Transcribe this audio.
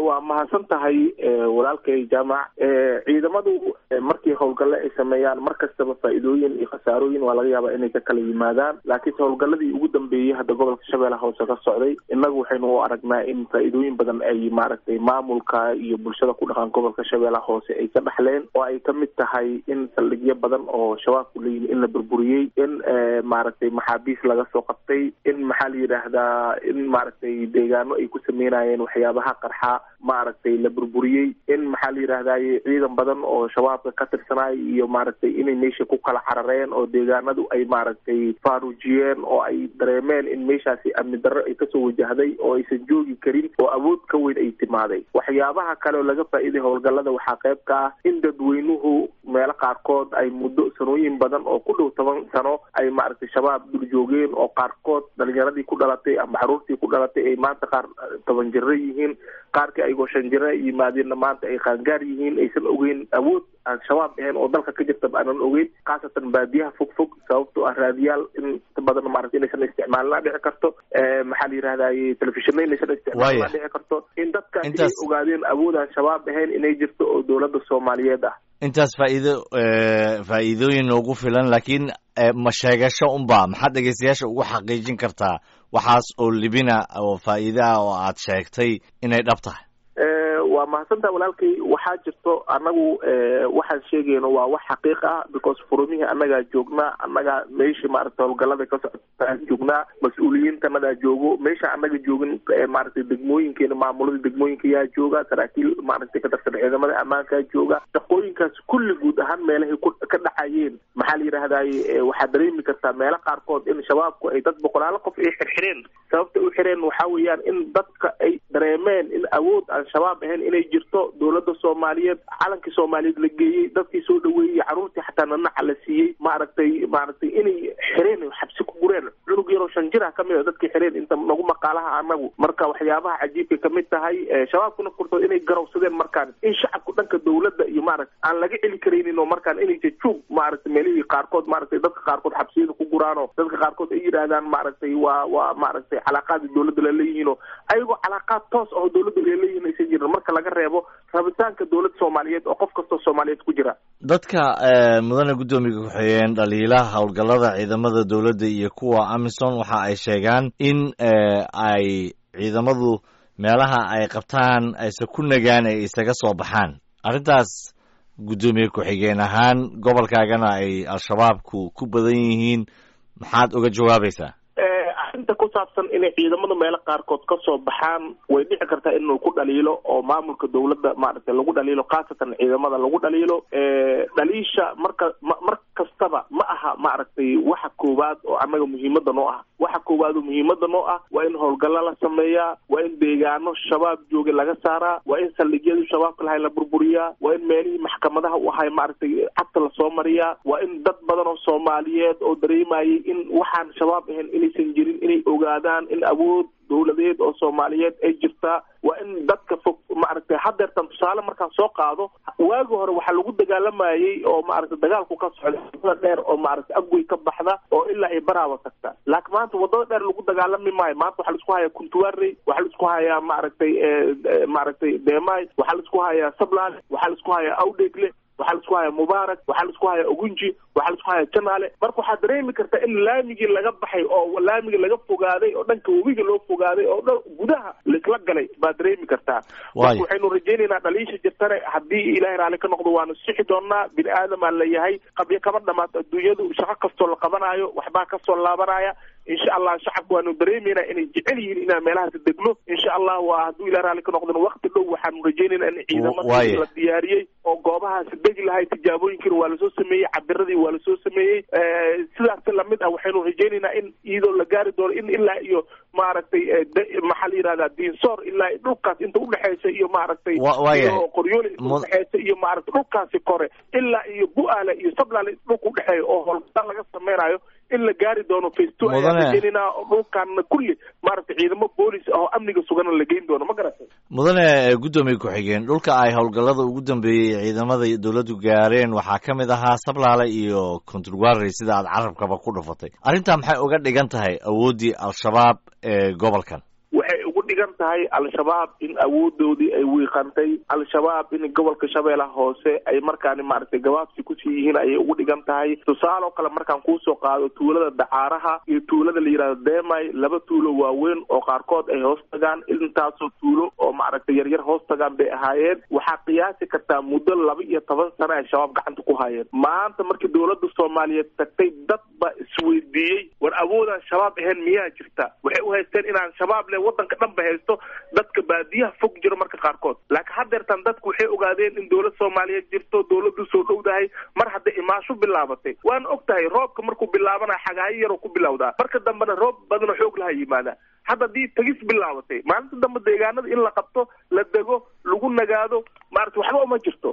waa mahadsan tahay walaalkay jaamac ciidamadu markii howlgalle ay sameeyaan mar kastaba faa-iidooyin iyo khasaarooyin waa laga yaabaa inay ka kala yimaadaan laakiinse howlgalladii ugu dambeeyey hadda gobolka shabeellaha hoose ka socday innagu waxaynu u aragnaa in faa-iidooyin badan ay maaragtay maamulka iyo bulshada ku dhaqan gobolka shabeellaha hoose ay ka dhaxleen oo ay kamid tahay in saldhigyo badan oo shabaabku leeyihin in la burburiyey in maaragtay maxaabiis laga soo qabtay in maxaa la yidhaahdaa in maaragtay deegaano ay ku sameynayeen waxyaabaha qarxa maaragtay la burburiyey in maxaa la yidhahdaye ciidan badan oo shabaabka ka tirsanay iyo maaragtay inay meesha ku kala carareen oo deegaanadu ay maaragtay faaruujiyeen oo ay dareemeen in meeshaasi amni darro ay kasoo wajahday oo aysan joogi karin oo awood ka weyn ay timaaday waxyaabaha kale oo laga faa-iiday howlgallada waxaa qayb ka ah in dadweynuhu meelo qaarkood ay muddo sanooyin badan oo ku dhow toban sano ay maaragtay shabaab dul joogeen oo qaarkood dhalinyaradii ku dhalatay ama xaruurtii ku dhalatay ay maanta qaar toban jiro yihiin qaarkii ayagoo shan jiro yimaadeenna maanta ay qaangaar yihiin aysan ogeyn awood aan shabaab ahayn oo dalka ka jirtaba aanan ogeyn khaasatan baadiyaha fog fog sababtoo ah raadiyaal inta badan maarata inaysan isticmaalna dhici karto maxaa la yidhahdaye telefishina inaysan isticmaalna dhici karto in dadkaasi ay ogaadeen awood aan shabaab ahayn inay jirto oo dowladda soomaaliyeed ah intaas faa'iido faa'iidooyin noogu filan laakiin ma sheegasho unba maxaad dhegeystayaasha ugu xaqiijin kartaa waxaas oo libina oo faa'iide ah oo aad sheegtay inay dhab tahay waa mahadsantaha walaalkay waxaa jirto annagu waxaan sheegayno waa wax xaqiiq ah because furumihii annagaa joognaa annagaa meesha maaragtay howlgallada ka socotaan joognaa mas-uuliyiintanadaa joogo meesha annaga joogin maaragtay degmooyinkeena maamulada degmooyinka yaa jooga saraakiil maaragtay ka tirsan ciidamada ammaankaa jooga shaqooyinkaas kulli guud ahaan meelahay ka dhacayeen maxaa la yidhaahdaye waxaad dareemi kartaa meelo qaarkood in shabaabku ay dad boqolaalo qof ay xirxireen sababta u xireen waxaa weeyaan in dadka ay dareemeen in awood aan shabaab ahayn inay jirto dowladda soomaaliyeed calankii soomaaliyeed la geeyey dadkii soo dhaweeyey carruurtii xataa nanaca la siiyey maaragtay maaragtay inay xireen xabsi ku gureen cunug yaroo shan jir ah kamid a dadkii xireen inta nagu maqaalaha anagu marka waxyaabaha cajiibkay kamid tahay shabaabkuna furtood inay garowsadeen markaan in shacabku dhanka dowladda iyo maaragta aan laga celi karaynin oo markaan inay jajuug maaragtay meelihii qaarkood maaragtay dadka qaarkood xabsiyada ku guraano dadka qaarkood ay yidhaahdaan maaragtay waa waa maaragtay calaaqaadii dowladda laleeyihiino ayagoo calaaqaad toos ah oo dowladda laleeyihin aysan jirin marka laga reebo rabitaanka dowladda soomaaliyeed oo qof kastoo soomaaliyeed ku jira dadka mudane guddoomiga ku-xigeen dhaliilaha howlgallada ciidamada dowladda iyo kuwa amisom waxa ay sheegaan in ay ciidamadu meelaha ay qabtaan ayse ku nagaan ay isaga soo baxaan arrintaas guddoomiye ku-xigeen ahaan gobolkaagana ay al-shabaabku ku badan yihiin maxaad uga jawaabaysaa arrinta ku saabsan inay ciidamada meelo qaarkood ka soo baxaan way dhici kartaa inuu ku dhaliilo oo maamulka dowladda maaragtay lagu dhaliilo khaasatan ciidamada lagu dhaliilo dhaliisha marka mar kastaba ma aha maaragtay waxa koowaad oo annaga muhiimada noo ah waxa koowaad oo muhiimada noo ah waa in howlgallo la sameeyaa waa in deegaano shabaab jooga laga saaraa waa in saldhigyadii shabaabka lahay la burburiyaa waa in meelihii maxkamadaha u ahay maaragtay cagta lasoo mariyaa waa in dad badan oo soomaaliyeed oo dareemayay in waxaan shabaab ahayn inaysan jirin inay ogaadaan in awood dowladeed oo soomaaliyeed ay jirtaa waa in dadka fog maaragtay hadeertan tusaale markaan soo qaado waagi hore waxaa lagu dagaalamayey oo maaragtay dagaalku ka socda wadada dheer oo maaragtay agwey ka baxda oo ilaa ay baraawa tagta laakiin maanta wadada dheer lagu dagaalami maayo maanta waxaa laisku hayaa kuntuwarey waxaa laisku hayaa maaragtay maaragtay deemay waxaa laisku hayaa sablaale waxaa laisku hayaa awdheegle waxaa laisku hayaa mubaarak waxaa laisku hayaa ogunji waxaa laisku hayaa janaale marka waxaad dareemi kartaa in laamigii laga baxay oo laamigii laga fogaaday oo dhanka webiga loo fogaaday oo dhan gudaha laisla galay baad dareemi kartaa marka waxaynu rajaynaynaa dhaliisha jirtane haddii ilaahay raalli ka noqdo waanu sixi doonaa bini aadamaa la yahay qabyo kama dhamaato adduunyadu shaqo kastoo la qabanaayo waxbaa kasoo laabanaya insha allah shacabka waanu dareemeynaa inay jecel yihiin inaan meelahaasi degno insha allah waa hadduu ilahay raalli ka noqdona wakti dhow waxaanu rajaynaynaa in ciidamada la diyaariyey oo goobahaasi degi lahay tijaabooyinkiina waa lasoo sameeyey cabiradii waa lasoo sameeyey sidaas lamid ah waxaynu rajaynaynaa in iyadoo la gaari doono in ilaa iyo maaragtay maxaa la yihahdaa diinsoor ilaa dhulkaas inta udhexeysa iyo maaragtay iyo qoryooli inta udhexeysa iyo maaragtay dhulkaasi kore ilaa iyo bu-aale iyo sablaale dhulka udhexeeya oo howlgal laga sameynayo in la gaari doono faceto ayaan rajeynayna dhulkaana kulli maaragtay ciidamo boolis ah oo amniga sugana la geyn doono ma garatay mudane guddoomiye ku-xigeen dhulka ay howlgallada ugu dambeeyey ciidamada dowladdu gaareen waxaa ka mid ahaa sablaale iyo contrwarey sida aad carabkaba ku dhufatay arrintaa maxay uga dhigan tahay awooddii al-shabaab ee gobolkan waxay ugu dhigan dhigan tahay al-shabaab in awoodoodii ay wiiqantay al-shabaab in gobolka shabeellaha hoose ay markaani maaragtay gabaabsi kusii yihiin ayay ugu dhigan tahay tusaale oo kale markaan kuusoo qaado tuulada dacaaraha iyo tuulada la yidhahdo demay laba tuulo waaweyn oo qaarkood ay hoos tagaan intaasoo tuulo oo maaragtay yaryar hoos tagaan bay ahaayeen waxaa qiyaasi kartaa muddo laba iyo toban sano ay shabaab gacanta ku hayeen maanta markii dowladda soomaaliyeed tagtay dad baa isweydiiyey war awoodaan shabaab ahayn miyaa jirta waxay u haysteen inaan shabaab le wadanka dhan ba haysto dadka baadiyaha fog jiro marka qaarkood laakiin haddeertan dadku waxay ogaadeen in dowlad soomaaliyeed jirto dowladdu soo dhowdahay mar hadday imaasho bilaabatay waana og tahay roobka markuu bilaabana xagaayo yaroo ku bilowdaa marka dambena roob badanoo xoog laha yimaada hadda haddii tagis bilaabatay maalinta dambe deegaanada in la qabto la dego lagu nagaado maarata waxba uma jirto